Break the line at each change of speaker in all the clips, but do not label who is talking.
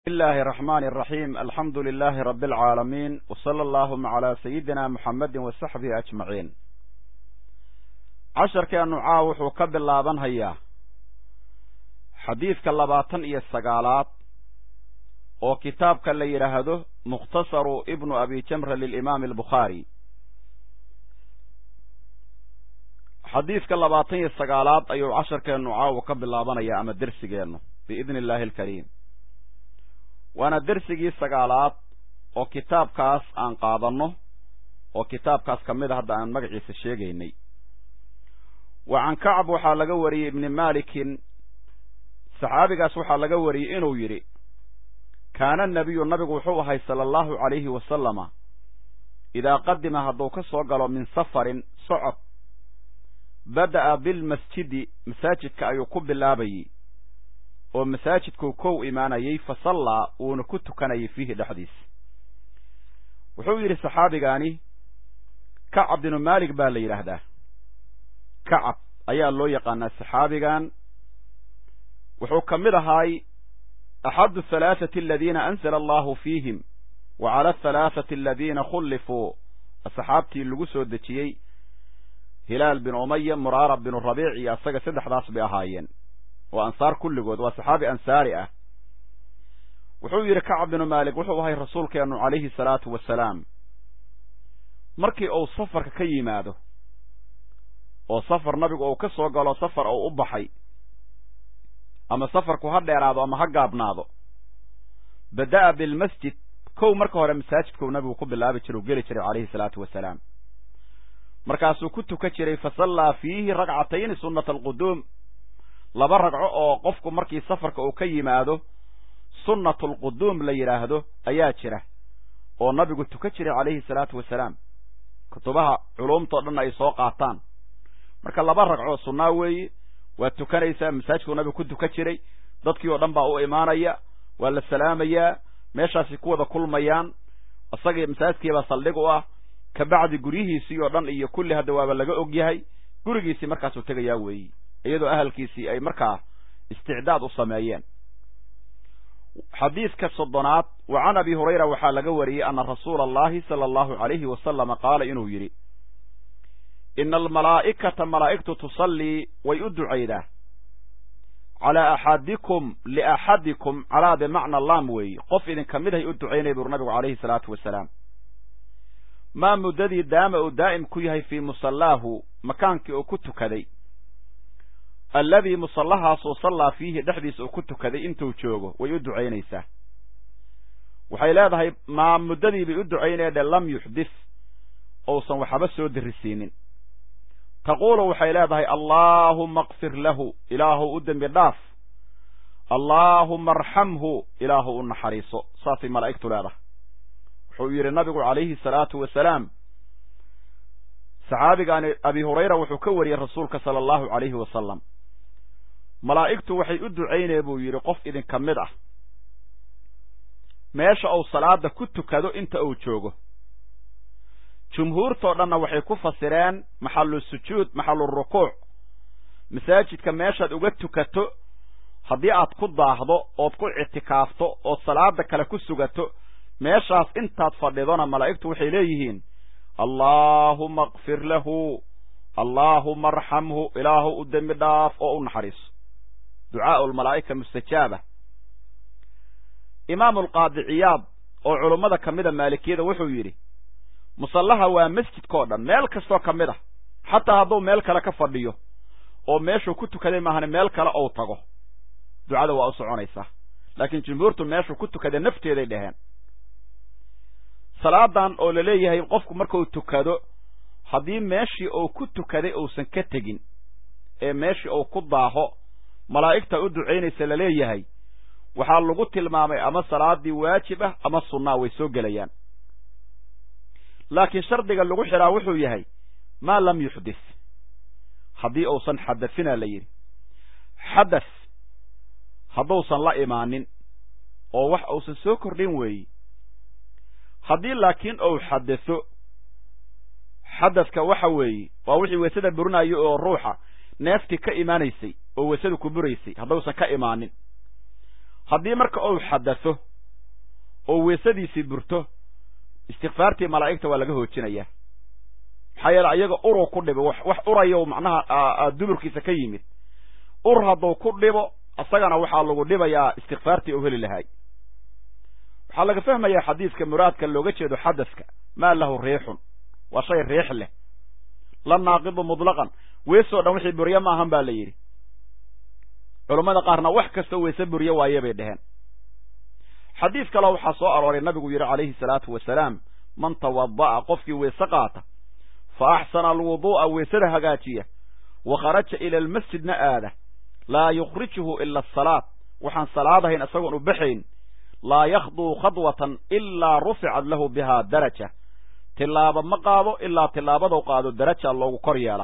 بسم الله الرحمن الرحيم الحمد لله رب العالمين وصلى اللهم على سيدنا محمد وصحبه أجمعين casharkeenu caaw wuxuu ka bilaaban hayaa xadiidka labaatan iyo sagaalaad oo kitaabka la yidhaahdo mukhtasaru ibnu abi jamra lilimaami albukhaari xadiidka labaatan iyo sagaalaad ayuu casharkeennu caawa ka bilaabanaya ama dersigeennu biidni illaahi alkariim waana dersigii sagaalaad oo kitaabkaas aan qaadanno oo kitaabkaas ka mid a hadda aan magaciisa sheegaynay wa can kacb waxaa laga wariyey ibni malikin saxaabigaas waxaa laga wariyey inuu yidhi kaana nabiyu nabigu wuxuu ahay sala allahu calayhi wasalama idaa qadima hadduu ka soo galo min safarin socod bada'a bilmasjidi masaajidka ayuu ku bilaabayey oo masaajidkuu kow imaanayey fa sallaa wuuna ku tukanayay fiihi dhexdiisa wuxuu yidhi saxaabigaani kacab binu maalik baa la yidhaahdaa kacab ayaa loo yaqaanaa saxaabigan wuxuu ka mid ahaay axadu halaathati aladiina anzala allahu fiihim wa cala ahalaathati aladiina khullifuu asxaabtii lagu soo dejiyey hilaal bin umaya muraara binu rabiic iyo asaga saddexdaas bay ahaayeen waa ansaar kulligood waa saxaabi ansaari ah wuxuu yidhi kacab binu maalik wuxuu ahay rasuulkeennu calayhi salaatu wasalaam markii uu safarka ka yimaado oo safar nabigu uu ka soo galo safar uu u baxay ama safarku ha dheeraado ama ha gaabnaado bada'a bilmasjid kow marka hore masaajidkuu nabigu ku bilaabi jira u geli jiray calayhi salaatu wasalaam markaasuu ku tukan jiray fa sallaa fiihi ragcatayni sunnata alquduum laba ragco oo qofku markii safarka uu ka yimaado sunnatu alquduum la yidhaahdo ayaa jira oo nabigu tukan jiray calayhi salaatu wasalaam kutubaha culumtao dhan ay soo qaataan marka laba ragco sunnaa weeye waa tukanaysaa masaajidkuu nabigu ku tukan jiray dadkii oo dhan baa u imaanaya waa la salaamayaa meeshaasi ku wada kulmayaan isagii masaajidkiibaa saldhig u ah kabacdi guryihiisii oo dhan iyo kulli hadda waaba laga og yahay gurigiisii markaasuu tegayaa weeyi iyadoo ahalkiisii ay markaa isticdaad u sameeyeen xadiidka soddonaad wa can abi hurayra waxaa laga wariyey ana rasuula allahi sala allahu calayhi wasalama qaala inuu yidhi ina almalaa'ikata malaa'igtu tusallii way u ducaydaa calaa axadikum liaxadikum calaa bimacna laam weeye qof idinka mid hay u ducaynaya bur nabigu calayhi salaatu wasalaam maa muddadii daama uu daa'im ku yahay fii musallaahu makaankii uu ku tukaday alladii musallahaasuu sallaa fiihi dhexdiisa uu ku tukaday intuu joogo way u ducaynaysaa waxay leedahay maa muddadii bay u ducaynaydhe lam yuxdis ousan waxba soo dirisiinin taquulu waxay leedahay allaahuma akfir lahu ilaahu u dembi dhaaf allaahuma arxamhu ilaahu u naxariiso saasay malaa'igtu leedahay wuxuu yidhi nabigu calayhi salaatu wasalaam saxaabigaani abi hurayra wuxuu ka wariyey rasuulka sala allahu calayhi wasalam malaa'igtu waxay u ducaynaya buu yidhi qof idinka mid ah meesha uu salaada ku tukado inta uu joogo jumhuurtoo dhanna waxay ku fasireen maxalu sujuud maxalu rukuuc masaajidka meeshaad uga tukato haddii aad ku daahdo ood ku ictikaafto ood salaada kale ku sugato meeshaas intaad fadhidona malaa'igtu waxay leeyihiin allaahuma akfir lahu allaahuma arxamhu ilaahu u dembi dhaaf oo u naxariiso ducaau lmalaa'ika mustajaaba imaamu alqaadi ciyaad oo culummada ka mida maalikiyada wuxuu yidhi musallaha waa masjidkao dhan meel kastoo ka mid ah xataa hadduu meel kale ka fadhiyo oo meeshuu ku tukaday maahane meel kale ou tago ducada waa u soconaysaa laakiin jumhuurtu meeshuu ku tukaday nafteeday dhaheen salaadan oo la leeyahay qofku markuu tukado haddii meeshii uu ku tukaday uusan ka tegin ee meeshii uu ku daaho malaa'igta u ducaynaysa la leeyahay waxaa lagu tilmaamay ama salaadii waajib ah ama sunnaa way soo gelayaan laakiin shardiga lagu xidhaa wuxuu yahay maa lam yuxdis haddii uusan xadafina la yidhi xadas hadduusan la imaanin oo wax uusan soo kordhin weeyi haddii laakiin uu xadaso xadaska waxa weeye waa wixii weysada burinayo oo ruuxa neeftii ka imaanaysay oo weysadu ku buraysay haddausan ka imaanin haddii marka uu xadaso oo weesadiisii burto istikfaartii malaa'igta waa laga hoojinayaa maxaa yeele ayaga uruu ku dhibo wax urayo macnaha duburkiisa ka yimid ur hadduu ku dhibo isagana waxaa lagu dhibayaa istikfaartii u heli lahay waxaa laga fahmayaa xadiiska muraadka looga jeedo xadaska maa lahu riixun waa shay riix leh la naaqidu mutlaqan weesoo dhan wixii burye maahan ba la yidhi culammada qaarna wax kastoo weese burye waaye bay dheheen xadiis kaleo waxaa soo arooray nabigu yidhi calayhi salaatu wasalaam man tawada'a qofkii weese qaata fa axsana alwuduu'a weesada hagaajiya wa kharaja ila almasjidna aada laa yukhrijuhu ila asalaad waxaan salaadahayn isagoon u baxayn laa yakhduu khadwatan ilaa ruficat lahu bihaa daraja tilaabo ma qaado ilaa tilaabadou qaado daraja loogu kor yeelaa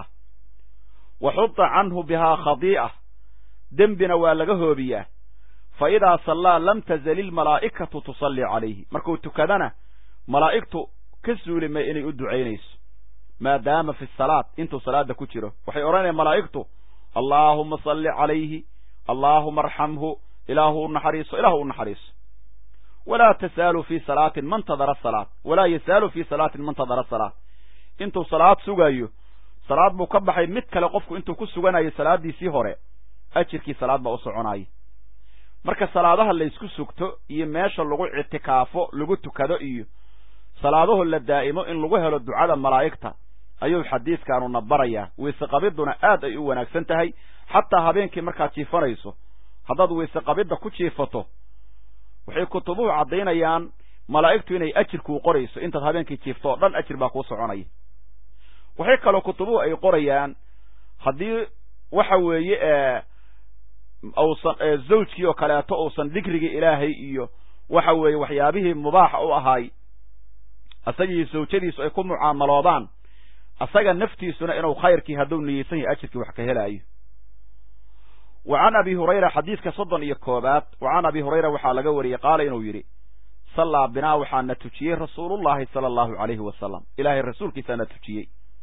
wa xuta canhu bihaa khadii'a dembina waa laga hoobiyaa fa idaa sallaa lam tazali ilmalaa'ikatu tusallii calayhi markuu tukadana malaa'igtu ka suuli may inay u ducaynayso maadaama fi salaad intuu salaada ku jiro waxay odhanayaan malaa'igtu allaahuma salli calayhi allaahuma arxamhu ilaahu u naxariiso ilaahu u naxariiso walaa tasaalu fii salaatin man tadara salaad walaa yasaalu fii salaatin man tadara salaad intuu salaad sugayo salaad buu ka baxay mid kale qofku intuu ku suganayo salaaddiisii hore ajirkii salaad baa u soconaya marka salaadaha laysku sugto iyo meesha lagu ictikaafo lagu tukado iyo salaadaho la daa'imo in lagu helo ducada malaa'igta ayuu xadiiskaanu na barayaa weyse qabidduna aad ay u wanaagsan tahay xataa habeenkii markaad jiifanayso haddaad weyse qabidda ku jiifato waxay kutubuhu caddaynayaan malaa'igtu inay ajir kuu qorayso intaad habeenkii jiifto oo dhan ajir baa kuu soconaya waxay kaloo kutubuhu ay qorayaan haddii waxa weeye uusan zawjkii oo kaleeto uusan dikrigii ilaahay iyo waxa weeye waxyaabihii mubaaxa u ahaay isagii zawjadiisu ay ku mucaamaloodaan asaga naftiisuna inuu khayrkii hadduu niyeysan yahay ajirkii wax ka helaayo wa can abi hurayra xadiidka soddon iyo koobaad wa can abi hurayra waxaa laga wariyey qaala inuu yidhi sallaa binaa waxaa na tujiyey rasuulullahi sala allahu calayhi wasalam ilaahay rasuulkiisaa na tujiyey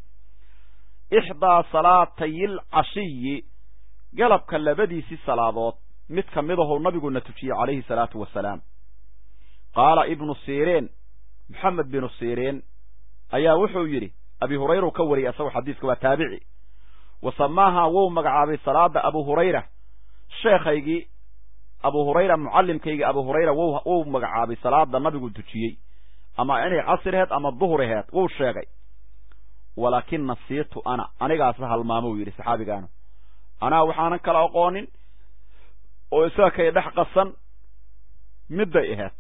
ixdaa salaatayil cashiyi galabka labadiisii salaadood mid ka midahuu nabigu na tujiyey calayhi salaatu wasalaam qaala ibnu sireen moxamed binu sireen ayaa wuxuu yidhi abi hurayra u ka wariyay asagoo xadiiska waa taabici wa samaaha wou magacaabay salaada abu hurayra sheekhaygii abu hurayra mucallimkaygii abu hurayra w wou magacaabay salaada nabigu tujiyey ama inay casir aheed ama duhur aheed wou sheegay walaakin nasiitu ana anigaasa halmaamou yidhi saxaabigaanu anaa waxaanan kala aqoonin oo isaga kay dhex qasan midday aheed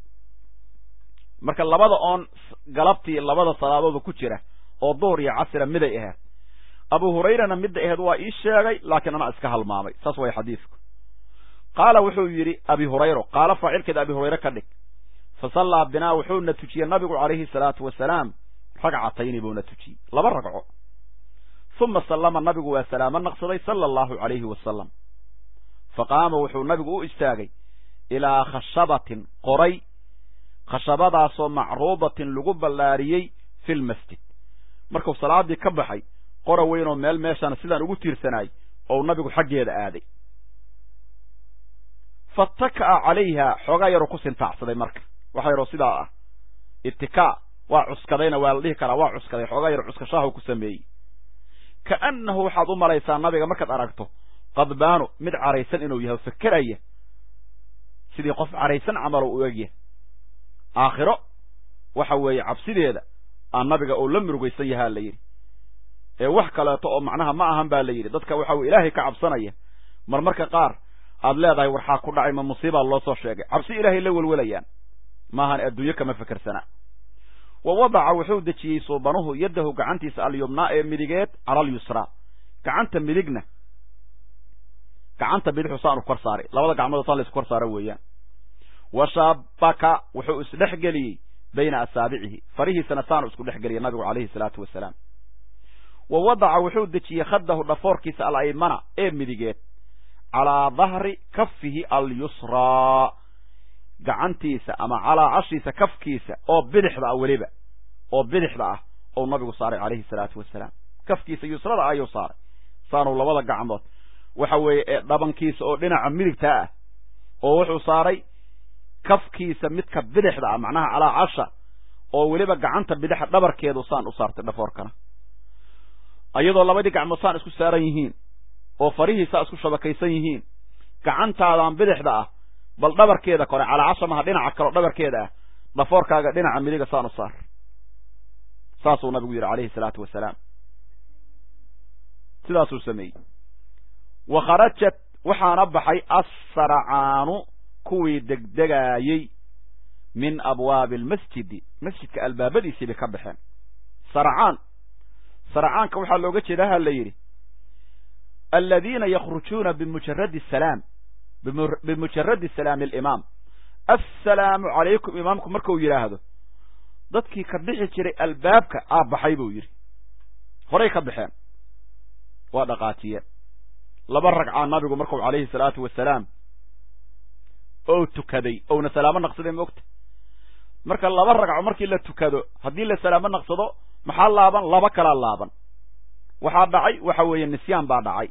marka labada oon galabtii labada salaadooda ku jira oo duhur iyo casira miday aheed abu hurayrana midda aheed waa ii sheegay laakiin anaa iska halmaamay saas way xadiisku qaala wuxuu yidhi abi hurayro qaala faacilkeeda abi hurayre ka dhig fa sallaa binaa wuxuuna tujiyey nabigu calayhi salaatu wasalaam ragcatayni buuna tujiyey laba ragco uma sallama nabigu waa salaamo naqsaday sala allahu calayhi wasalam fa qaama wuxuu nabigu u istaagay ilaa khashabatin qoray khashabadaasoo macruudatin lagu ballaariyey fi lmasjid markuu salaaddii ka baxay qora weynoo meel meeshana sidaan ugu tiirsanaay ou nabigu xaggeeda aaday fataka'a calayha xoogaa yaroo ku sintaacsaday marka waxa yaroo sidaa ah itikaa waa cuskadayna waa la dhihi karaa waa cuskaday xoogaa yaro cuskashaahu ku sameeyey kaannahu waxaad u malaysaa nabiga markaad aragto qadbaanu mid caraysan inuu yahay fakeraya sidii qof caraysan camalow u egyahay aakhiro waxa weeye cabsideeda aan nabiga uu la murugaysan yahaa la yidhi ee wax kaleeto oo macnaha ma ahan baa la yidhi dadka waxa weye ilaahay ka cabsanaya marmarka qaar aad leedahay warxaa ku dhacay ma musiibaa loo soo sheegay cabsi ilaahay la welwelayaan maahan adduunyo kama fekersana wa wadaca wuxuu dejiyey suubanuhu yaddahu gacantiisa alyumnaa ee midigeed cala alyusraa gacanta midigna gacanta bidixu saanu kor saaray labada gacmood saa laysku kor saara weeyaan wa shaabaka wuxuu isdhex geliyey bayna asaabicihi farihiisana saanu isku dhex geliyey nabigu calayhi salaatu wasalaam wa wadaca wuxuu dejiyey khaddahu dhafoorkiisa alaymana ee midigeed calaa dahri kafihi alyusraa gacantiisa ama calaa cashiisa kafkiisa oo bidixda ah weliba oo bidixda ah ou nabigu saaray calayhi salaatu wasalaam kafkiisa yusrada ayuu saaray saanuu labada gacmood waxa weeye ee dhabankiisa oo dhinaca midigtaa ah oo wuxuu saaray kafkiisa midka bidixda ah macnaha calaa casha oo weliba gacanta bidixa dhabarkeedu saan u saartay dhafoorkana iyadoo labadii gacmood saan isku saaran yihiin oo farihiisaa isku shabakaysan yihiin gacantaadaan bidixda ah bal dhabarkeeda kore calaa casha maha dhinaca kaleo dhabarkeeda ah dhafoorkaaga dhinaca midiga saan u saar saasuu nabigu yidhi calayhi salaatu wasalaam sidaasuu sameeyey wa kharajat waxaana baxay assaracaanu kuwii degdegaayey min abwaabi almasjidi masjidka albaabadiisii bay ka baxeen saracaan saracaanka waxaa looga jeeda ha la yidhi aladiina yakhrujuuna bimujaradi salaam bimujaradi salaami alimaam assalaamu calaykum imaamku markuu yidhaahdo dadkii ka bixi jiray albaabka aa baxay buu yidhi horay ka baxeen waa dhaqaajiyeen laba ragcaa nabigu markuu calayhi salaatu wasalaam oo tukaday ouna salaamo naqsaday maogta marka laba ragco markii la tukado haddii la salaamo naqsado maxaa laaban laba kalaa laaban waxaa dhacay waxa weeye nisyaan baa dhacay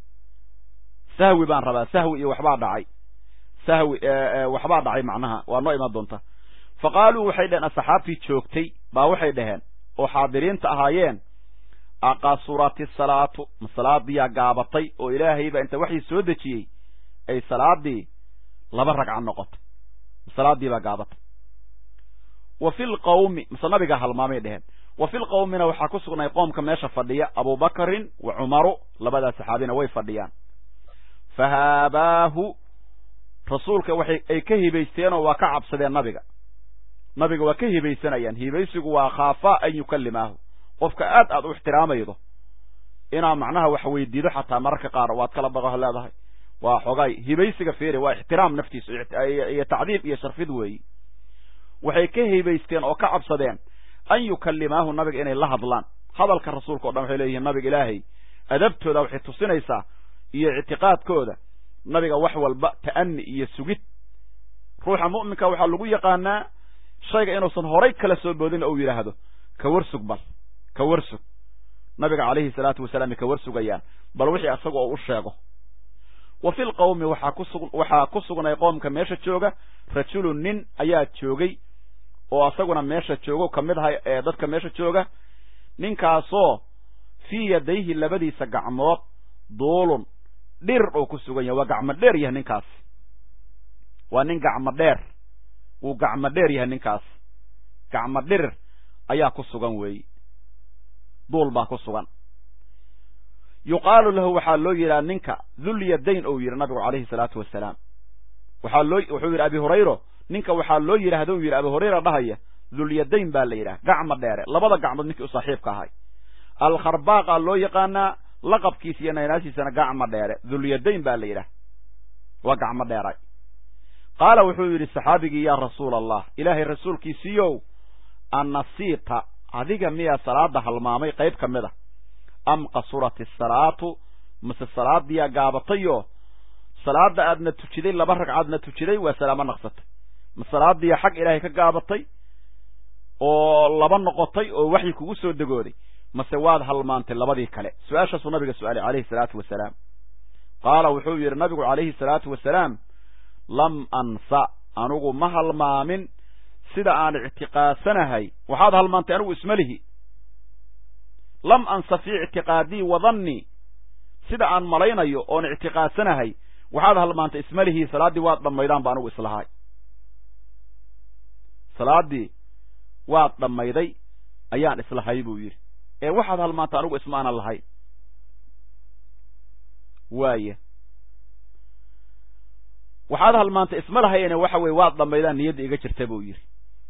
sahwi baan rabaa sahwi iyo waxbaa dhacay sahwi waxbaa dhacay macnaha waa noo imaan doonta fa qaaluu waxay dhaheen asxaabtii joogtay baa waxay dhaheen oo xaadiriinta ahaayeen aqasurati salaatu ma salaadiyaa gaabatay oo ilaahay baa inta waxii soo dejiyey ay salaadii laba ragca noqotay ma salaadii baa gaabatay wa fi lqawmi mase nabigaa halmaamay dheheen wa fi lqawmina waxaa ku sugnay qoomka meesha fadhiya abubakrin wa cumaru labadaa saxaabina way fadhiyaan fa haabaahu rasuulka waxay ay ka hibaysteenoo waa ka cabsadeen nabiga nabiga waa ka hibaysanayaan hibaysigu waa khaafaa an yukallimaahu qofka aad aad u ixtiraamaydo inaa macnaha wax weydiido xataa mararka qaar waad kala baqaho leedahay waa xogay hibaysiga fiiri waa ixtiraam naftiisa iyo tacdiib iyo sharfid weeyi waxay ka hibaysteen oo ka cabsadeen an yukallimaahu nabiga inay la hadlaan hadalka rasuulka o dhan waxay leeyihiin nabiga ilaahay adabtooda waxay tusinaysaa iyo ictiqaadkooda nabiga wax walba ta'ani iyo sugid ruuxa mu'minka waxaa lagu yaqaanaa shayga inuusan horay kala soo boodin oo uu yidhaahdo ka warsug bal ka warsug nabiga calayhi salaatu wasalaam ka warsugayaan bal wixii asaga oo u sheego wa fi lqawmi waxaa kusu waxaa ku sugnay qoomka meesha jooga rajulun nin ayaa joogay oo asaguna meesha joogo ka mid aha ee dadka meesha jooga ninkaasoo fii yadayhi labadiisa gacmood duulun dhir oo ku sugan yahay waa gacmo dheer yahay ninkaas waa nin gacmo dheer wuu gacmo dheer yahay ninkaas gacmo dhirir ayaa ku sugan weeyi duul baa ku sugan yuqaalu lahu waxaa loo yidhaha ninka dhulyadayn ou yidhi nabigu calayhi salaatu wasalaam waxaa loo wuxuu yidhi abi hurayro ninka waxaa loo yidhahda u yidhi abi hurayra dhahaya dhulyadayn baa la yidhaha gacmo dheere labada gacmood ninkii u saaxiibka ahay alkharbaaqa loo yaqaanaa laqabkiisa iyo naynaashiisana gacmo dheere dhulyadayn baa la yidhaha waa gacmo dheeray qaala wuxuu yidhi saxaabigii yaa rasuula allah ilaahay rasuulkiisiiyow annasiita adiga miyaa salaada halmaamay qayb ka mid a am qasurat isalaatu mase salaadiyaa gaabatayoo salaada aadna tujiday laba ragcaadna tujiday waa salaamo naqsatay ma salaadiya xag ilaahay ka gaabatay oo laba noqotay oo waxyi kugu soo degooday mase waad halmaantay labadii kale su-aashaasuu nabiga su-aalay calayhi salaatu wasalaam qaala wuxuu yidhi nabigu calayhi salaatu wasalaam lam ansa anugu ma halmaamin sida aan ictiqaadsanahay waxaad halmaantay anigu ismalihi lam ansa fii ictiqaadii wadannii sida aan malaynayo oon ictiqaadsanahay waxaad halmaantay ismalihii salaaddii waad dhammaydaan ba anigu islahay salaaddii waad dhammayday ayaan islahay buu yidhi ee waxaad halmaantay anigu isma aanan lahay waaya waxaad halmaantay isma lahayene waxa weye waad dhammaydaan niyadda iga jirta buu yidhi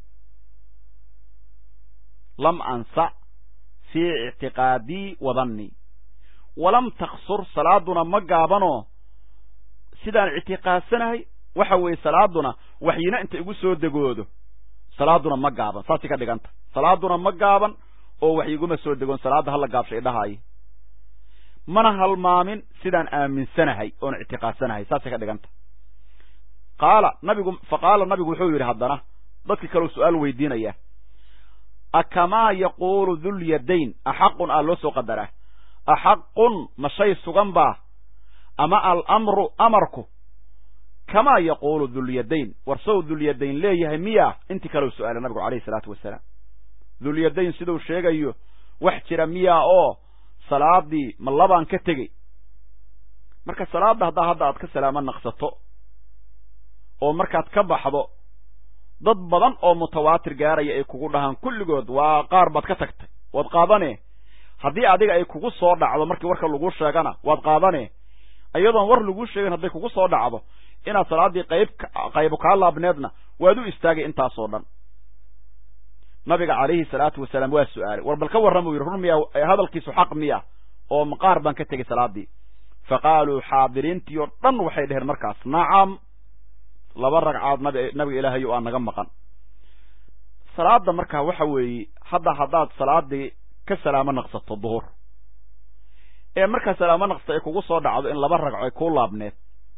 lam ansa fii ictiqaadii wadannii walam taksur salaaduna ma gaabanoo sidaan ictiqaadsanahay waxa weeye salaaduna waxyina inta igu soo degoodo salaaduna ma gaaban saasay ka dhiganta salaaduna ma gaaban oo wax iguma soo degoon salaadda hala gaabsha idhahaayo mana halmaamin sidaan aaminsanahay oon ictiqaadsanahay saasay ka dhiganta qaala nabigu fa qaala nabigu wuxuu yidhi haddana dadkii kaleu su-aal weydiinaya akamaa yaquulu dhulyadayn axaqun aa loo soo qadaraa axaqun ma shay sugan baa ama alamru amarku kamaa yaquulu dulyadayn war sow dulyadayn leeyahay miya intii kaleu su-aalay nabigu calayhi salaatu wasalaam dulyadayn siduu sheegayo wax jira miyaa oo salaadii ma labaan ka tegey marka salaadda haddaa hadda aad ka salaamo naqsato oo markaad ka baxdo dad badan oo mutawaatir gaaraya ay kugu dhahaan kulligood waa qaar baad ka tagtay waad qaadane haddii adiga ay kugu soo dhacdo markii warka lagu sheegana waad qaadane iyadoon war lagu sheegin hadday kugu soo dhacdo inaad salaaddii qayb qaybu kaa laabneedna waad u istaagay intaasoo dhan nabiga calayhi salaatu wasalaam waa su-aalay war bal ka warramuu yidhi run miya hadalkiisu xaq miya oo maqaar baan ka tegey salaaddii fa qaaluu xaadiriintii oo dhan waxay dheheen markaas nacam laba ragcaad nabi nabiga ilaahay o aa naga maqan salaada markaa waxa weeye hadda haddaad salaadii ka salaamo naqsato duhur ee markaa salaamo naqsato ay kugu soo dhacdo in laba ragco ay kuu laabneed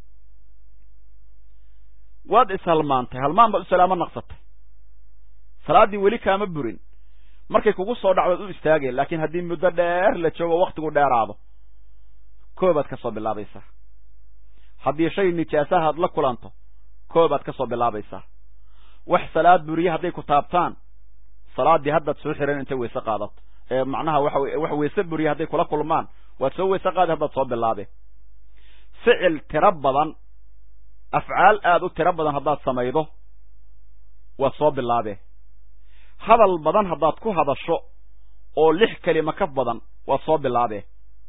waad ishalmaantay halmaan baad u salaamo naqsatay salaaddii weli kaama burin markay kugu soo dhacdoad u istaageen laakiin haddii muddo dheer la joogo waktigu dheeraado koobaad ka soo bilaabaysaa haddii shay nijaasaha ad la kulanto koobaad ka soo bilaabaysaa wax salaad buriye hadday ku taabtaan salaaddii haddaad soo xiran intay weyse qaadato ee macnaha waxa wax weyse buriye hadday kula kulmaan waad soo weyse qaadi haddaad soo bilaabe ficil tiro badan afcaal aad u tiro badan haddaad samaydo waad soo bilaabe hadal badan haddaad ku hadasho oo lix kelima ka badan waad soo bilaabe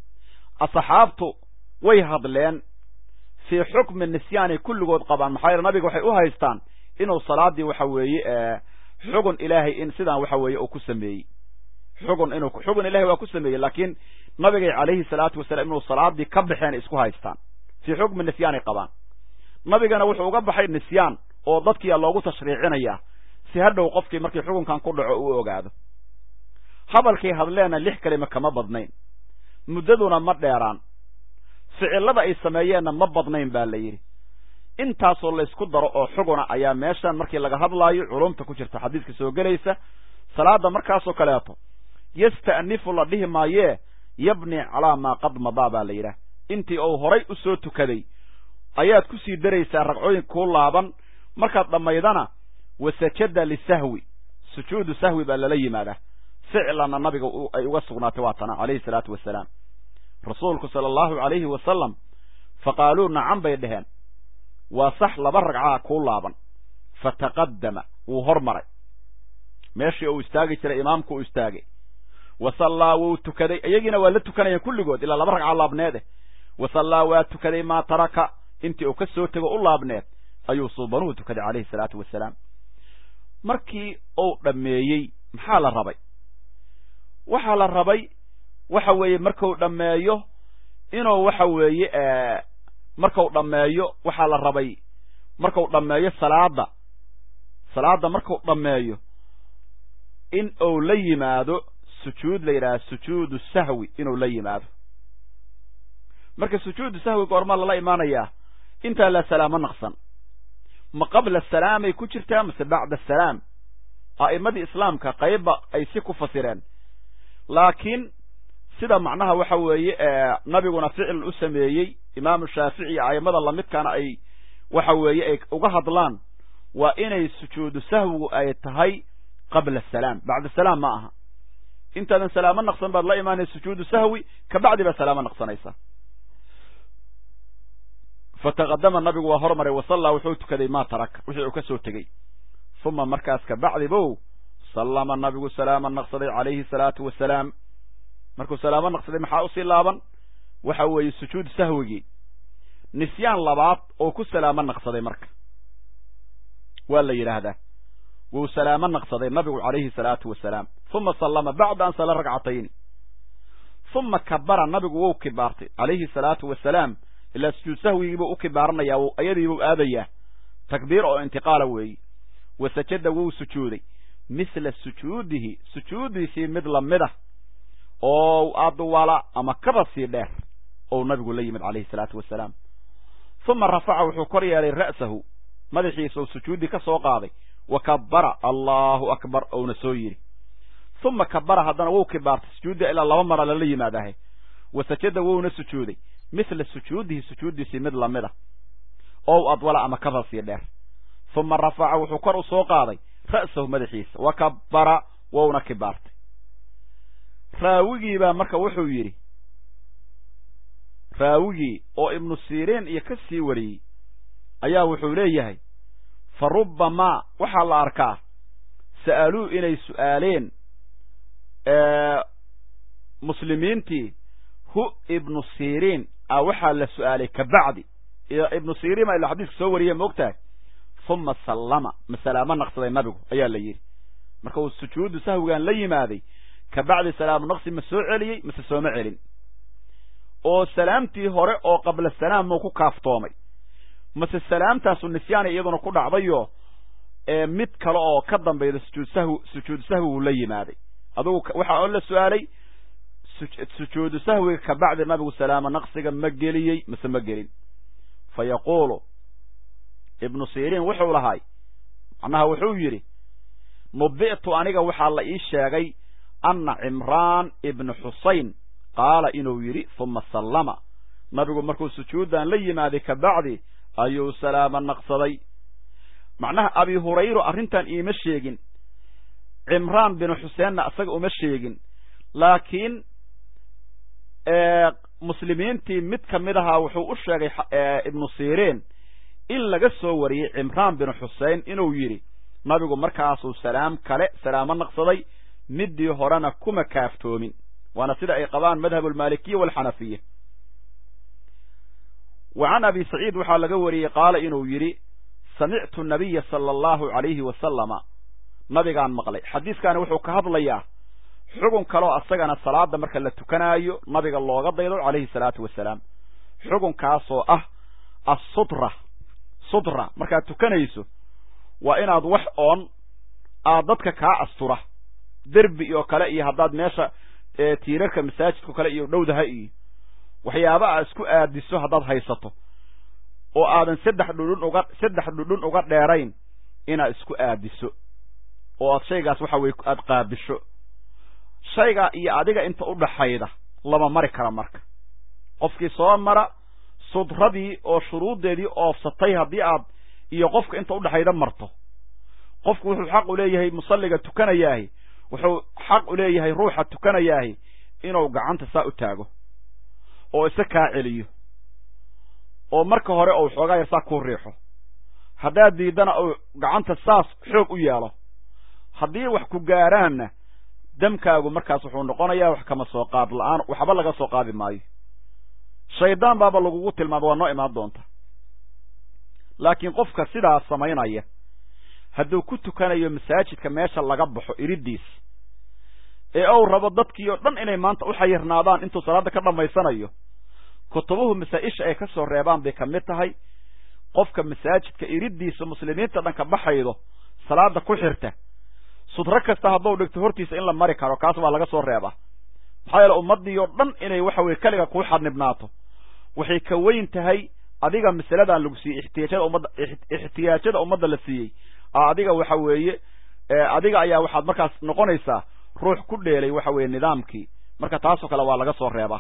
asxaabtu way hadleen fii xukmi nisyaanay kulligood qabaan maxaa yeele nabiga waxay u haystaan inuu salaaddii waxa weeye xugun ilaahay in sidaan waxa weeye uu ku sameeyey xugun inuu xugun ilahay waa ku sameeyey laakiin nabigay calayhi salaatu wasalaam inuu salaaddii ka baxeen isku haystaan fii xukmi nisyaanay qabaan nabigana wuxuu uga baxay nisyaan oo dadkiia loogu tashriicinayaa si hadhow qofkii markii xukunkan ku dhaco uu ogaado hadalkay hadleenna lix kelima kama badnayn muddaduna ma dheeraan ficillada ay sameeyeenna ma badnayn baa la yidhi intaasoo laysku daro oo xuguna ayaa meeshan markii laga hadlaayo culumta ku jirta xadiiska soo gelaysa salaadda markaasoo kaleeto yasta'nifu la dhihi maayee yabni calaa maa qad madaa baa la yidhaah intii uu horay u soo tukaday ayaad ku sii daraysaa ragcooyin kuu laaban markaad dhammaydana wasajada lisahwi sujuudu sahwi baa lala yimaadaa ficlanna nabiga ay uga sugnaatay waa tana calayhi salaatu wasalaam rasuulku sala allahu calayhi wasalam fa qaaluu nacan bay dheheen waa sax laba ragcaa kuu laaban fataqaddama wuu hormaray meeshii uu istaagi jiray imaamku uu istaagay wa sallaa wuu tukaday iyagiina waa la tukanayeen kulligood ilaa laba ragca laabneede wa sallaa waa tukaday maa taraka intii uu ka soo tego u laabneed ayuu suubanuhu tukaday calayhi salaatu wasalaam markii uu dhammeeyey maxaa la rabay waxaa la rabay waxa weeye marku dhammeeyo inuu waxa weeye marku dhammeeyo waxaa la rabay marku dhammeeyo salaadda salaadda marku dhammeeyo in uu la yimaado sujuud la yidhaha sujuudu sahwi inuu la yimaado marka sujuudu sahwi goormaa lala imaanayaa intaa la salaamo naqsan ma qabla salaamay ku jirtaa mase bacda asalaam a'immadii islaamka qaybba ay si ku fasireen laakiin sida macnaha waxa weeye nabiguna ficil u sameeyey imaamu shaafici iyo a'immada lamidkaana ay waxa weeye ay uga hadlaan waa inay sujuudu sahwigu ay tahay qabla asalaam bacda salaam ma aha intaadan salaamo naqsan baad la imaanaysa sujuudu sahwi kabacdi baad salaamo naqsanaysaa fataqadama nabigu waa hormaray wasallaa wuxuu tukaday maa taraka wixii uu ka soo tegey uma markaas kabacdi bow sallama nabigu salaama naqsaday calayhi salaatu wasalaam markuu salaamo naqsaday maxaa usii laaban waxa weeye sujuud sahwigii nisyaan labaad oo ku salaamo naqsaday marka waa la yidhaahdaa wuu salaamo naqsaday nabigu calayhi salaatu wasalaam uma sallama bacda an sala ragcatayni uma kabara nabigu wou kibaartay calayhi salaatu wasalaam ilaa sujuud sahwigiibuu u kibaaranaya ayadiibuu aadayaa takbiir oo intiqaala weeyi wa sajada wuu sujuuday mithla sujuudihi sujuudiisii mid lamida oo adwala ama kaba sii dheer ou nabigu la yimid calayhi salaatu wasalaam uma rafaca wuxuu kor yeelay ra'sahu madaxiisa ou sujuuddii ka soo qaaday wa kabara allahu akbar ouna soo yidhi uma kabara haddana wuu kibaartay sujuudda ilaa laba mara lala yimaadahe wa sajada wouna sujuuday mithla sujuudihi sujuuddiisii mid lamid a ow adwala ama kaba sii dheer uma rafaca wuxuu kor u soo qaaday ra'sahu madaxiisa wa kabbara wouna kibaartay raawigiibaa marka wuxuu yidhi raawigii oo ibnu siriin iyo ka sii wariyey ayaa wuxuu leeyahay fa rubbamaa waxaa la arkaa sa'aluu inay su'aaleen muslimiintii hu ibnu siriin a waxaa la su'aalay kabacdi ibnu siriin baa ila xadiiska soo wariye ma og tahay uma sallama masalaamo naqsaday nabigu ayaa la yidhi marka uu sujuudu sahwigan la yimaaday kabacdi salaamu naqsi ma soo celiyey mase sooma celin oo salaamtii hore oo qabla salaam muu ku kaaftoomay mase salaamtaasu nisyaana iyaduna ku dhacdayo mid kale oo ka dambayda sujuud sahwi sujuudu sahwi uu la yimaaday adugu waxaa oo la su-aalay sujuudu sahwiga kabacdi nabigu salaamo naqsiga ma geliyey mase ma gelin fa yaquulu ibnu siriin wuxuu lahay macnaha wuxuu yidhi nubi'tu aniga waxaa la ii sheegay anna cimraan ibnu xusayn qaala inuu yidhi uma sallama nabigu markuu sujuuddan la yimaaday kabacdi ayuu salaamo naqsaday macnaha abi hurayra arrintan iima sheegin cimraan binu xuseenna isaga uma sheegin laakiin muslimiintii mid ka mid ahaa wuxuu u sheegay ibnu siriin in laga soo wariyey cimraan binu xusein inuu yidhi nabigu markaasuu salaam kale salaamo naqsaday middii horena kuma kaaftoomin waana sida ay qabaan madhab almaalikiya walxanafiya wa can abi saciid waxaa laga wariyey qaala inuu yidhi samictu nabiya sala allahu calayhi wasalama nabigaan maqlay xadiiskaani wuxuu ka hadlayaa xugun kaloo asagana salaada marka la tukanaayo nabiga looga daydo calayhi salaatu wasalaam xugunkaasoo ah assutra sutra markaad tukanayso waa inaad wax oon aad dadka kaa astura derbi oo kale iyo haddaad meesha tiirarka masaajidkao kale iyo dhowdaha iyo waxyaaba aad isku aadiso haddaad haysato oo aadan saddex dhudhun uga saddex dhudhun uga dheerayn inaad isku aadiso oo aad shaygaas waxa weye aada qaabisho shaygaa iyo adiga inta u dhaxayda lama mari kara marka qofkii soo mara sudradii oo shuruuddeedii oofsatay haddii aad iyo qofka inta udhexayda marto qofku wuxuu xaq u leeyahay musalliga tukanayaahi wuxuu xaq u leeyahay ruuxa tukanayaahi inuu gacanta saa u taago oo isa kaa celiyo oo marka hore ou xoogaa yar saa kuu riixo haddaad diiddana uu gacanta saas xoog u yeelo haddii wax ku gaaraanna damkaagu markaas wuxuu noqonayaa wax kama soo qaad la-aan waxba laga soo qaadi maayo shaydaan baaba lagugu tilmaama waa noo imaan doonta laakiin qofka sidaas samaynaya hadduu ku tukanayo masaajidka meesha laga baxo iridiis ee ou rabo dadkii oo dhan inay maanta u xayirnaadaan intuu salaadda ka dhammaysanayo kutubuhu masaa-isha ay ka soo reebaan bay ka mid tahay qofka masaajidka iridiisa muslimiinta dhan ka baxaydo salaada ku xirta sudro kasta hadduu dhigto hortiisa in la mari karo kaas baa laga soo reebaa maxaa yeele ummaddii oo dhan inay waxa weye keliga kuu xadnibnaato waxay ka weyn tahay adiga masaladan lagu siiyey ixtiyaajada ummadda ixtiyaajada ummadda la siiyey adiga waxa weeye adiga ayaa waxaad markaas noqonaysaa ruux ku dheelay waxa weeye nidaamkii marka taasoo kale waa laga soo reebaa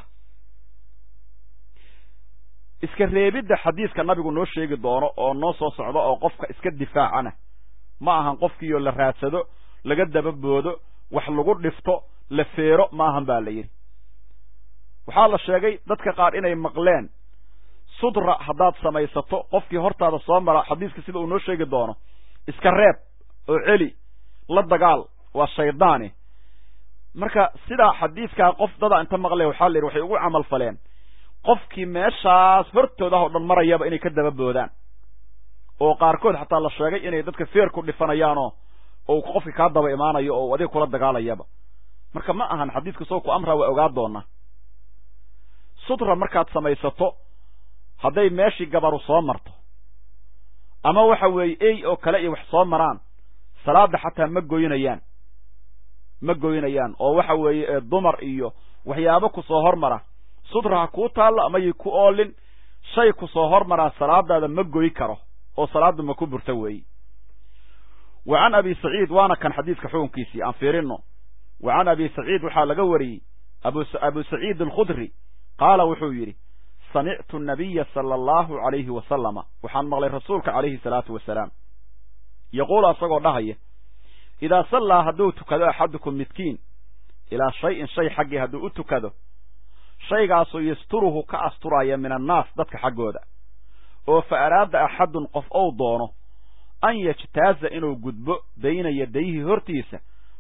iska reebidda xadiiska nabigu noo sheegi doono oo noo soo socdo oo qofka iska difaacana ma ahan qofkiioo la raadsado laga dababoodo wax lagu dhifto la feero ma ahan baa la yidhi waxaa la sheegay dadka qaar inay maqleen sudra haddaad samaysato qofkii hortaada soo mara xadiiska sida uu noo sheegi doono iska reeb oo celi la dagaal waa shaydaani marka sidaa xadiiskaa qof dadaa inta maqleen waxaa la yidhi waxay ugu camal faleen qofkii meeshaas hortoodah oo dhan marayaba inay ka daba boodaan oo qaarkood xataa la sheegay inay dadka feer ku dhifanayaanoo oo qofki kaa daba imaanayo oo adiga kula dagaalayaba marka ma ahan xadiiska soo ku amraa waa ogaa doonaa sutra markaad samaysato hadday meeshii gabaru soo marto ama waxa weeye ey oo kale iyo wax soo maraan salaada xataa ma goynayaan ma goynayaan oo waxa weeye dumar iyo waxyaabo ku soo hormara sutra ha kuu taallo amayay ku oolin shay ku soo hormaraa salaadaada ma goy karo oo salaadda ma ku burta weeyi wa can abi saciid waana kan xadiiska xukunkiisii aan fiirino wa can abi saciid waxaa laga wariyey abu saciid alkhudri qaala wuxuu yidhi samictu nabiya sala allahu calayhi wasalama waxaan maqlay rasuulka calayhi salaatu wasalaam yaquulu asagoo dhahaya idaa sallaa hadduu tukado axadukum midkiin ilaa shay-in shay xaggii hadduu u tukado shaygaasoo yasturuhu ka asturaya min annaas dadka xaggooda oo fa araada axadun qof ou doono an yajtaaza inuu gudbo bayna yadayhi hortiisa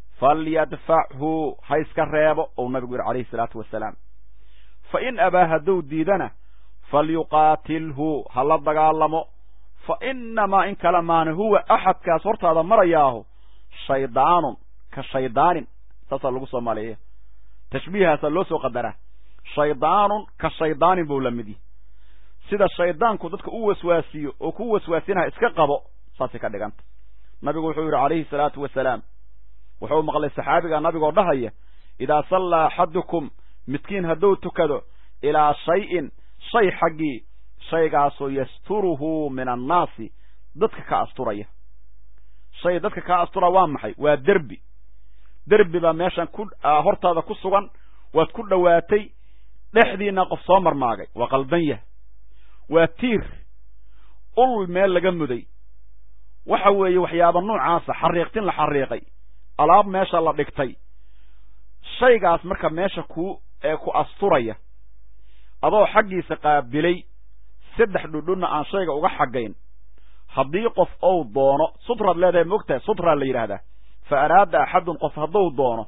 falyadfachu ha iska reebo ou nabigu yihi calayhi salaatu wasalaam fa in abaa hadduu diidana falyuqaatilhu ha la dagaalamo fa inamaa in kale maana huwa axadkaas hortaada marayaahu shaydaanun ka shaydaanin saasaa lagu soomaaliya tashbiihaasaa loo soo qadaraa shaydaanun ka shaydaanin buu la mid yahy sida shaydaanku dadka u waswaasiyo oo ku waswaasinaha iska qabo saasay ka dhiganta nabigu wuxuu yidhi calayhi salaatu wasalaam wuxuu maqlay saxaabiga nabigoo dhahaya idaa sallaa axadukum midkiin hadduu tukado ilaa shay-in shay xaggii shaygaasoo yasturuhu min annaasi dadka ka asturaya shay dadka ka astura waa maxay waa derbi derbi baa meeshan ku hortaada ku sugan waad ku dhowaatay dhexdiina qof soo marmaagay waa qaldan yah waa tiir ul meel laga muday waxa weeye waxyaaba noocaasa xariiqtin la xariiqay alaab meesha la dhigtay shaygaas marka meesha ku ee ku asturaya adoo xaggiisa qaabilay saddex dhudhunna aan shayga uga xaggayn haddii qof ou doono sutraad leedahay moogtahay sutraa la yidhaahdaa fa araada axadun qof hadduu doono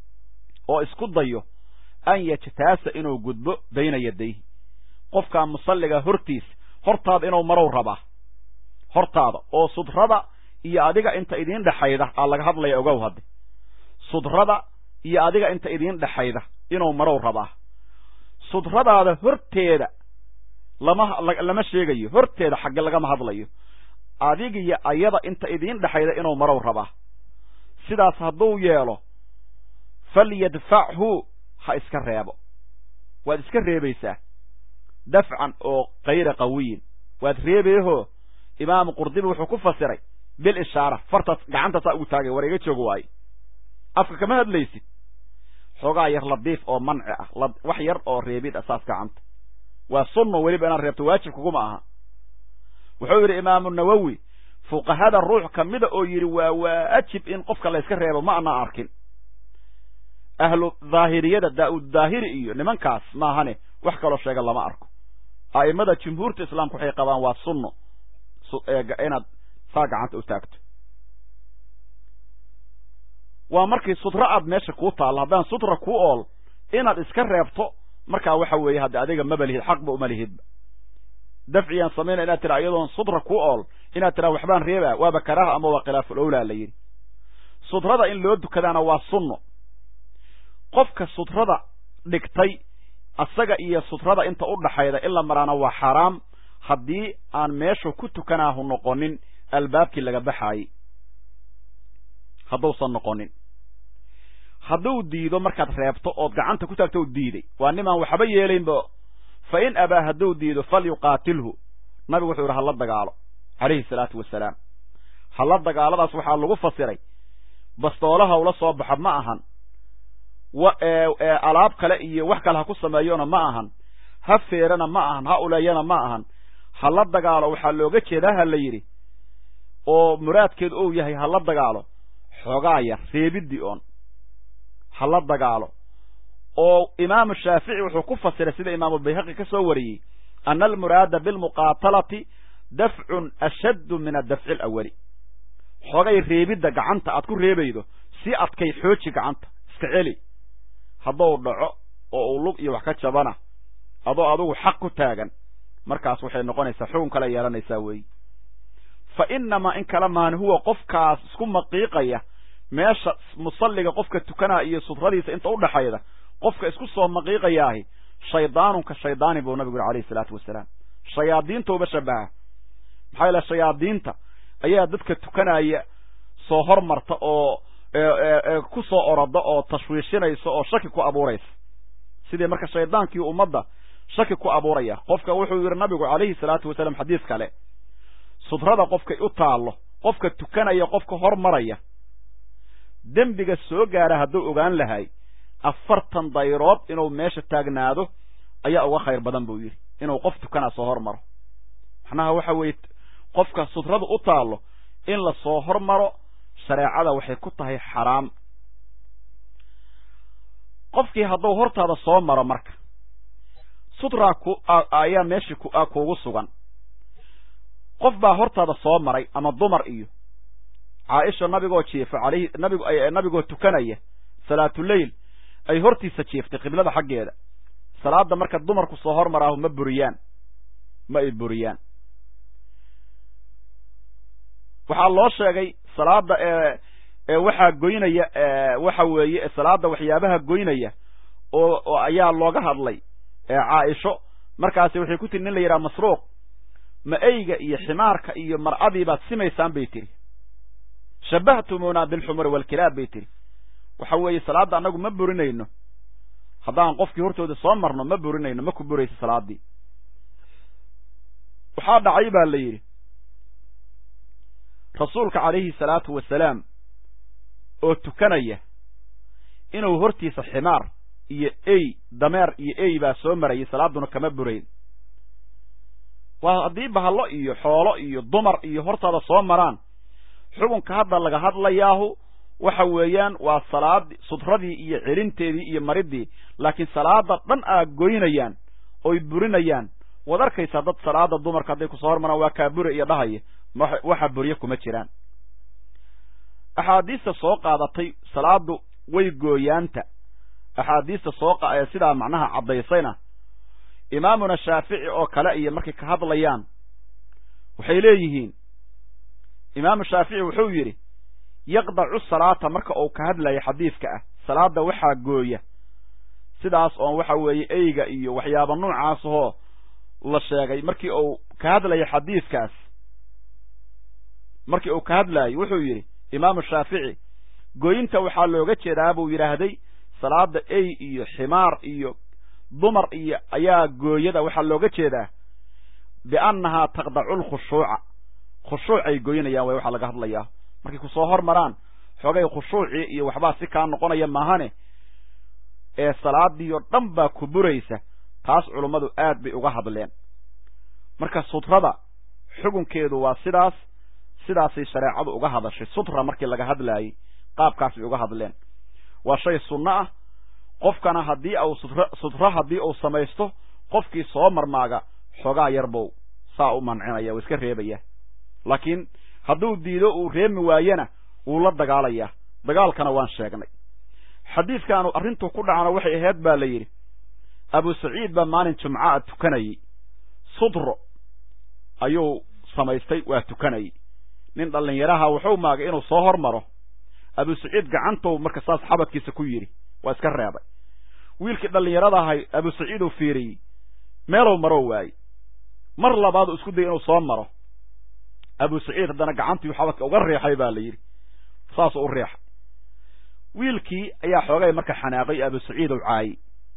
oo isku dayo an yajtaasa inuu gudbo bayna yadayhi qofkaa musalliga hortiisa hortaada inuu marow rabaa hortaada oo sudrada iyo adiga inta idiin dhexayda aa laga hadlaya ogow hadde sudrada iyo adiga inta idiin dhexayda inuu marow rabaa sudradaada horteeda lama lama sheegayo horteeda xagge lagama hadlayo adigiyo ayada inta idiin dhexayda inuu marow rabaa sidaas hadduu yeelo falyadfachu ha iska reebo waad iska reebaysaa dafcan oo kayra qawiyin waad reebeehoo imaamu qurdibi wuxuu ku fasiray bil ishaara fartaas gacanta saa ugu taagay war iga joog waaye afka kama hadlaysid xoogaa yar ladiif oo manci ah wax yar oo reebid ah saas gacanta waa sunno weliba inaad reebto waajib kuguma aha wuxuu yidhi imaamu nawowi fuqahada ruux kamida oo yidhi waa waajib in qofka layska reebo ma ana arkin ahlu dhaahiriyada daa-ud daahiri iyo nimankaas maahane wax kaloo sheega lama arko a'imada jumhuurta islaamka waxay qabaan waa sunno inaad saa gacanta u taagto waa markii sutra aad meesha kuu taallo haddaan sutra ku ool inaad iska reebto markaa waxa weeye haddi adiga maba lihid xaqba uma lihidba dafciyaan samayna inaad tira iyadoon sutra ku ool inaad tiraa waxbaan reebaa waaba karaaha ama waa khilaaful owlaa la yidhi sutrada in loo dukadaana waa sunno qofka sutrada dhigtay asaga iyo sutrada inta u dhaxayda in la maraana waa xaraam haddii aan meeshu ku tukanaahu noqonin albaabkii laga baxaayey hadduusan noqonin hadduu diido markaad reebto ood gacanta ku taagto u diiday waa nimaan waxba yeelaynba fa in abaa hadduu diido falyuqaatilhu nabigu wuxuu yidhi hala dagaalo calayhi salaatu wasalaam hala dagaaladaas waxaa lagu fasiray bastoolaha ula soo baxo ma ahan alaab kale iyo wax kale ha ku sameeyona ma ahan ha feerana ma ahan ha uleeyana ma ahan hala dagaalo waxaa looga jeedaa ha la yidhi oo muraadkeedu ou yahay hala dagaalo xoogaa yar reebidii oon hala dagaalo oo imaamu shaafici wuxuu ku fasiray sida imaamubayhaqi ka soo wariyey ana almuraada bilmuqaatalati dafcun ashaddu min adafci alawali xoogay reebidda gacanta aad ku reebaydo si adkay xooji gacanta iska celi hadduu dhaco oo uu lug iyo wax ka jabana adoo adugu xaq ku taagan markaas waxay noqonaysaa xukun kale yeelanaysaa weeye fa inamaa in kala maan huwa qofkaas isku maqiiqaya meesha musalliga qofka tukanaa iyo sutradiisa inta udhaxayda qofka isku soo maqiiqayaahi shaydaanunka shaydaani buu nabigu yuri alayhi salaatu wasalaam shayaadiintauba shabaha maxaa yaele shayaadiinta ayaa dadka tukanaya soo hormarta oo ku soo oroda oo tashwiishinaysa oo shaki ku abuuraysa sidii marka shaydaankii ummadda shaki ku abuuraya qofka wuxuu yidhi nabigu calayhi salaatu wasalaam xadiis kale sudrada qofkay u taallo qofka tukanaya qofka hormaraya dembiga soo gaara hadduu ogaan lahay afartan dayrood inuu meesha taagnaado ayaa uga khayr badan buu yidhi inuu qof tukanaa soo hormaro macnaha waxa weeye qofka sutradu u taallo in la soo hormaro shareecada waxay ku tahay xaraam qofkii hadduu hortaada soo maro marka sutraa ku ayaa meeshii kuugu sugan qof baa hortaada soo maray ama dumar iyo caaisha nabigoo jiifa alayhi nabig nabigoo tukanaya salaatuleyl ay hortiisa jiiftay qiblada xaggeeda salaada marka dumarku soo hormaraahu ma buriyaan ma ay buriyaan waxaa loo sheegay salaada ee waxaa goynaya waxa weeye salaada waxyaabaha goynaya oo oo ayaa looga hadlay caaisho markaasi waxay ku tiri nin la yidhaha masruuq ma eyga iyo ximaarka iyo mar'adii baad simaysaan bay tiri shabahtumuna bilxumuri walkilaab bay tiri waxa weeye salaadda annagu ma burinayno haddaan qofkii hortooda soo marno ma burinayno ma ku burayso salaaddii waxaa dhacay baa la yidhi rasuulka calayhi salaatu wasalaam oo tukanaya inuu hortiisa ximaar iyo ey dameer iyo ey baa soo marayay salaadduna kama burayn waa haddii bahallo iyo xoolo iyo dumar iyo hortaada soo maraan xukunka hadda laga hadlayaahu waxa weeyaan waa salaad sutradii iyo celinteedii iyo maridii laakiin salaada dhan aa goynayaan oy burinayaan waad arkaysaa dad salaada dumarka hadday kusoo hormaraan waa kaabure iyo dhahaya waxa burye kuma jiraan axaadiista soo qaadatay salaadu way gooyaanta axaadiista soo sidaa macnaha caddaysayna imaamuna shaafici oo kale iyo markay ka hadlayaan waxay leeyihiin imaamu shaafici wuxuu yidhi yaqdacu salaata marka uu ka hadlaya xadiidka ah salaada waxaa gooya sidaas oon waxa weeye eyga iyo waxyaaba noocaasahoo la sheegay markii uu ka hadlaya xadiidkaas markii uu ka hadlaayo wuxuu yidhi imaamu shaafici gooyinta waxaa looga jeedaa buu yidhaahday salaada ey iyo ximaar iyo dumar iyo ayaa gooyada waxaa looga jeedaa biannahaa taqdacu lkhushuuca khushuucay goynayaan way waxaa laga hadlayaa markay kusoo hormaraan xoogay khushuucii iyo waxbaa si kaa noqonaya maahane ee salaadii oo dhan baa ku buraysa taas culummadu aad bay uga hadleen marka sutrada xukunkeedu waa sidaas sidaasay shareecadu uga hadashay sutra markii laga hadlaayey qaabkaas bay uga hadleen waa shay sunno ah qofkana haddii au sutr sutro haddii uu samaysto qofkii soo marmaaga xoogaa yarbow saa u mancinaya waa iska reebaya laakiin hadduu diido uu reemi waayena wuu la dagaalayaa dagaalkana waan sheegnay xadiidkaanu arrintuu ku dhacana waxay ahayd baa la yidhi abu saciid baa maalin jumca'a tukanayey sudro ayuu samaystay waa tukanayey nin dhallinyaraha wuxuu maagay inuu soo hormaro abu saciid gacantou marka saas xabadkiisa ku yidhi waa iska reebay wiilkii dhallinyarada ahay abu saciid uu fiiriyey meelow maroo waayey mar labaadu isku dayay inuu soo maro abu saciid haddana gacantii xabadka uga riixay baa la yidhi saasuu u riixay wiilkii ayaa xoogay marka xanaaqay abu saciid ou caayey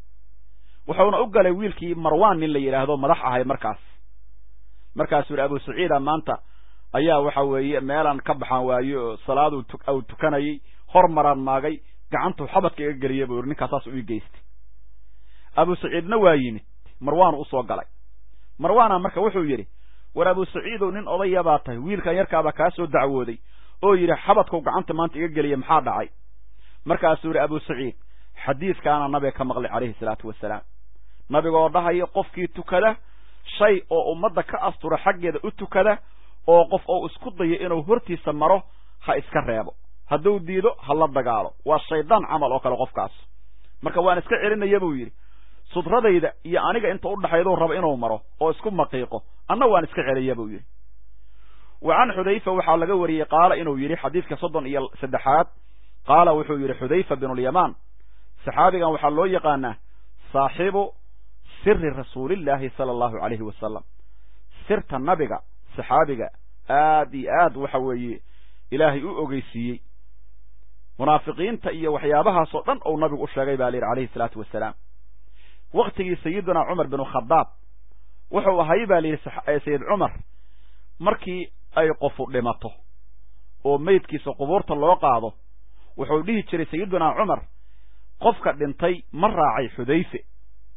wuxuuna u galay wiilkii marwaan nin la yidhaahdo madax ahay markaas markaasuu yidhi abu saciida maanta ayaa waxa weeye meelaan ka baxaan waayo oo salaaduu u tukanayey hormaraan maagay gacantuu xabadka iga geliya buu yidhi ninkaas saas u ii geystay abu saciidna waa yimid marwaanu usoo galay marwaana marka wuxuu yidhi war abu saciidow nin odaya baa tahay wiilkan yarkaabaa kaa soo dacwooday oo yidhi xabadkau gacanta maanta iga geliya maxaa dhacay markaasuu yidhi abu saciid xadiidkaana nabiga ka maqlay calayhi salaatu wasalaam nabigoo dhahaya qofkii tukada shay oo ummadda ka astura xaggeeda u tukada oo qof ou isku dayo inuu hortiisa maro ha iska reebo hadduu diido ha la dagaalo waa shaydaan camal oo kale qofkaas marka waan iska celinaya buu yidhi sudradayda iyo aniga inta u dhaxayduu raba inuu maro oo isku maqiiqo anna waan iska celiya buu yidhi wa can xudayfa waxaa laga wariyey qaala inuu yidhi xadiidka soddon iyo saddexaad qaala wuxuu yidhi xudayfa binulyamaan saxaabigan waxaa loo yaqaanaa saaxibu siri rasuulillaahi sala allahu calayhi wasalam sirta nabiga saxaabiga aad iyo aad waxa weeye ilaahay u ogeysiiyey munaafiqiinta iyo waxyaabahaasoo dhan ou nabigu u sheegay baa la yidhi calayhi salaatu wasalaam waktigii sayidina cumar binu khadaab wuxuu ahay baa la yidhi sayid cumar markii ay qofu dhimato oo meydkiisa qubuurta loo qaado wuxuu dhihi jiray sayidina cumar qofka dhintay ma raacay xudayfe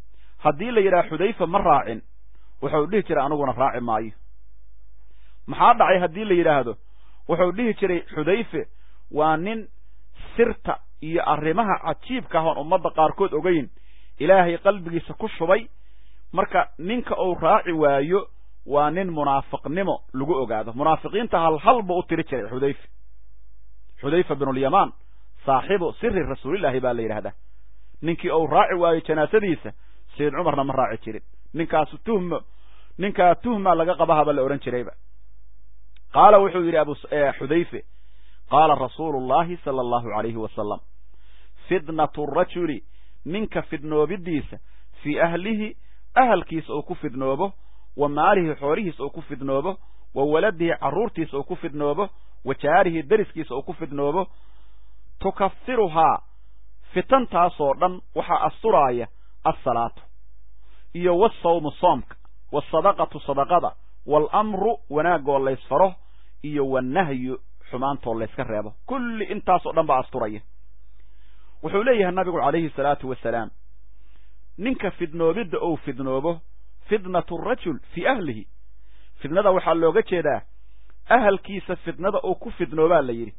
haddii la yidhaha xudayfa ma raacin wuxuu dhihi jiray aniguna raaci maayo maxaa dhacay haddii la yidhaahdo wuxuu dhihi jiray xudayfe waa nin sirta iyo arrimaha cajiibka ahoon ummadda qaarkood ogayn ilaahay qalbigiisa ku shubay marka ninka uu raaci waayo waa nin munaafiqnimo lagu ogaado munaafiqiinta hal hal buu u tiri jiray xudayfe xudayfa binulyamaan saaxibu siri rasuulillaahi baa la yidhahdaa ninkii uu raaci waayo janaasadiisa sayid cumarna ma raaci jirin ninkaasu tuhmo ninkaa tuhma laga qabahaba la odhan jirayba qaala wuxuu yidhi abu xudayfe qaala rasuulu llahi sala allahu alayhi wasalam fidnatu rajuli ninka fidnoobidiisa fii ahlihi ahalkiisa uu ku fidnoobo wa maalihi xoolihiisa uu ku fidnoobo wa waladihi carruurtiisa uu ku fidnoobo wa jaarihi deriskiisa uu ku fidnoobo tukafiruhaa fitantaasoo dhan waxaa asturaaya assalaatu iyo wasawmu soomka waasadaqatu sadaqada waalamru wanaagoo laysfaro iyo wanahyu xumaantoo layska reebo kulli intaasoo dhan baa asturaya wuxuu leeyahay nabigu calayhi salaatu wasalaam ninka fidnoobidda ou fidnoobo fitnatu rajul fii ahlihi fidnada waxaa looga jeedaa ahalkiisa fidnada uu ku fidnoobaa la yidhi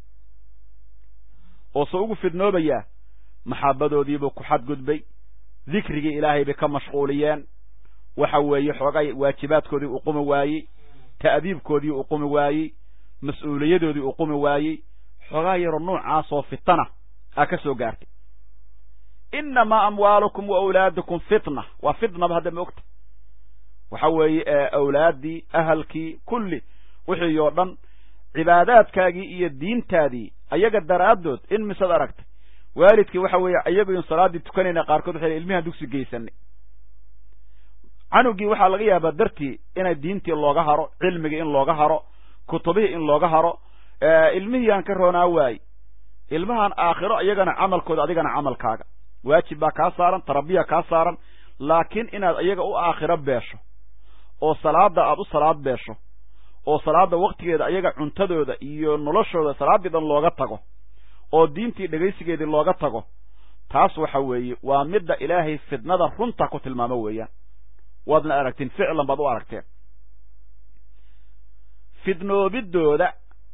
oo se ugu fidnoobayaa maxaabadoodiibuu ku xadgudbay dikrigii ilaahay bay ka mashquuliyeen waxa weeye xoogay waajibaadkoodii uu qumi waayey ta'diibkoodii uu qumi waayey mas-uuliyadoodii uu qumi waayey xoogaa yaroo noocaasoo fitana aa ka soo gaartay innamaa amwaalukum wa awlaadukum fitna waa fitnaba hadda ma ogta waxa weeye awlaaddii ahalkii kulli wixii oo dhan cibaadaadkaagii iyo diintaadii ayaga daraaddood in misad aragtay waalidkii waxa weeye iyagoyn salaaddii tukanayna qaarkood waxay ilmihaan dugsi geysanay canugii waxaa laga yaabaa dartii inay diintii looga haro cilmigii in looga haro kutubihii in looga haro ilmihii aan ka roonaa waayey ilmahan aakhiro iyagana camalkooda adigana camalkaaga waajib baa kaa saaran tarabiya kaa saaran laakiin inaad iyaga u aakhiro beesho oo salaada aad u salaad beesho oo salaada waktigeeda ayaga cuntadooda iyo noloshooda salaaddii dhan looga tago oo diintii dhegaysigeedii looga tago taas waxa weeye waa midda ilaahay fidnada runta ku tilmaamo weeyaan waadna aragtiin ficlan baad u aragteen fidnoobidooda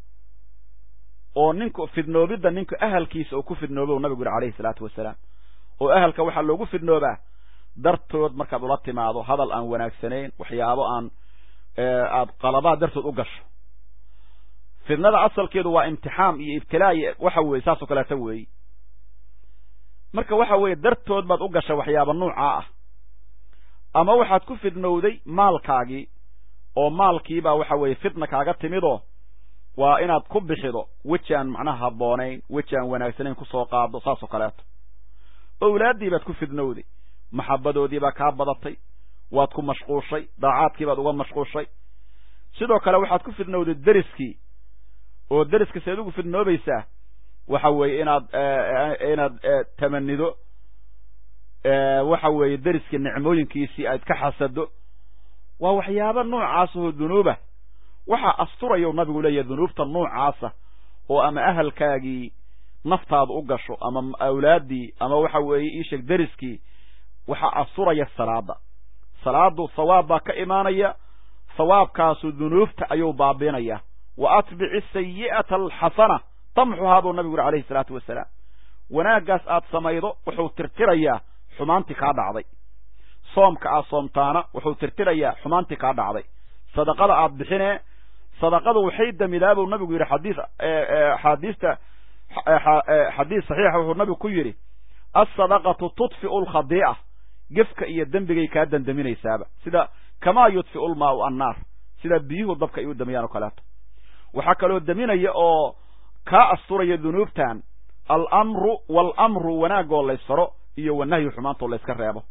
oo ninku fidnoobidda ninku ahalkiisa uu ku fidnoobo nabigu yuri alayhi salaatu wasalaam oo ahalka waxaa loogu fidnoobaa dartood markaad ula timaado hadal aan wanaagsanayn waxyaabo aan aad qalabaad dartood u gasho fidnada asalkeedu waa imtixaam iyo ibtilaa iyo waxa weeye saasoo kaleeta weeyi marka waxa weeye dartood baad u gashay waxyaaba nuucaa ah ama waxaad ku fidnowday maalkaagii oo maalkiibaa waxa weeye fitna kaaga timidoo waa inaad ku bixido weji aan macnaha habboonayn weji aan wanaagsanayn kusoo qaado saasoo kaleeto owlaaddii baad ku fidnowday maxabadoodii baa kaa badatay waad ku mashquushay daacaadkii baad uga mashquushay sidoo kale waxaad ku fidnowday deriskii oo deriska seed ugu fidnoobaysaa waxa weeye inaad inaad tamanido waxa weeye deriskii nicmooyinkiisii aad ka xasado waa waxyaaba noocaas oo dunuuba waxaa asturayau nabigu leeyahay dunuubta noocaasa oo ama ahalkaagii naftaada u gasho ama awlaaddii ama waxa weeye iisheeg deriskii waxaa asturaya salaada salaadu sawaab baa ka imaanaya sawaabkaasu dunuubta ayuu baabiinaya wa atbici sayi'ata alxasana tamxuhaa buu nabigu yuri alayhi salaatu wasalaam wanaaggaas aad samaydo wuxuu tirtirayaa xumaantii kaa dhacday soomka aad soomtaana wuxuu tirtirayaa xumaantii kaa dhacday sadaqada aad bixinee sadaqadu waxay damidaa buu nabigu yidhi xadiis axaadiista xadiis saxiixa wuxuu nabigu ku yidhi alsadaqatu tudfi'u alkhadii'a gefka iyo dembigay kaa dandaminaysaaba sida kamaa yudfi'u lmaau annaar sida biyuhu dabka ay u damiyaan oo kaleeto waxaa kaloo deminaya oo kaa asturaya dunuubtan alamru waalamru wanaagoo laysfaro iyo wanahyu xumaantoo layska reebo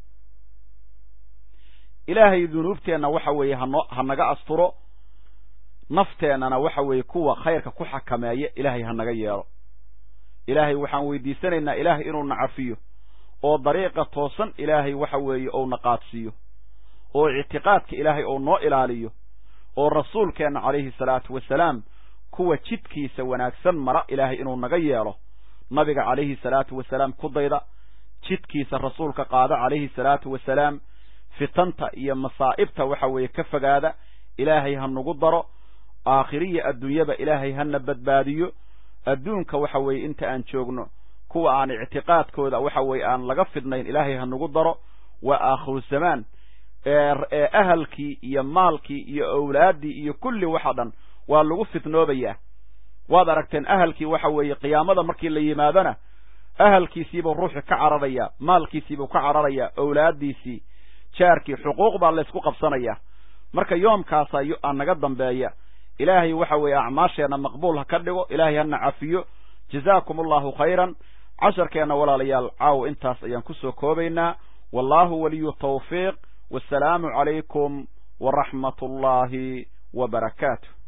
ilaahay dunuubteenna waxa weeye hano ha naga asturo nafteennana waxa weeye kuwa khayrka ku xakameeya ilaahay ha naga yeelo ilaahay waxaan weydiisanaynaa ilaahay inuu na cafiyo oo dariiqa toosan ilaahay waxa weeye ou na qaadsiiyo oo ictiqaadka ilaahay ou noo ilaaliyo oo rasuulkeenna calayhi salaatu wasalaam kuwa jidkiisa wanaagsan mara ilaahay inuu naga yeelo nabiga calayhi salaatu wasalaam ku dayda jidkiisa rasuulka qaada calayhi salaatu wasalaam fitanta iyo masaa'ibta waxa weeye ka fogaada ilaahay ha nagu daro aakhiriya adduunyaba ilaahay hana badbaadiyo adduunka waxa weeye inta aan joogno kuwa aan ictiqaadkooda waxa weeye aan laga fidnayn ilaahay ha nagu daro waa aakhiru zamaan ee ahalkii iyo maalkii iyo awlaaddii iyo kulli waxa dhan waa lagu fitnoobayaa waad aragteen ahalkii waxa weeye qiyaamada markii la yimaadona ahalkiisiibuu ruuxu ka cararayaa maalkiisiibuu ka cararayaa awlaaddiisii jaarkii xuquuq baa laysku qabsanayaa marka yoomkaasaa aa naga dambeeya ilaahay waxa weeye acmaasheenna maqbuul ha ka dhigo ilaahay hana cafiyo jazaakum allahu khayran casharkeenna walaalayaal caawo intaas ayaan kusoo koobaynaa wallahu waliyu tawfiiq wasalaamu calaykum waraxmat ullaahi wa barakaatu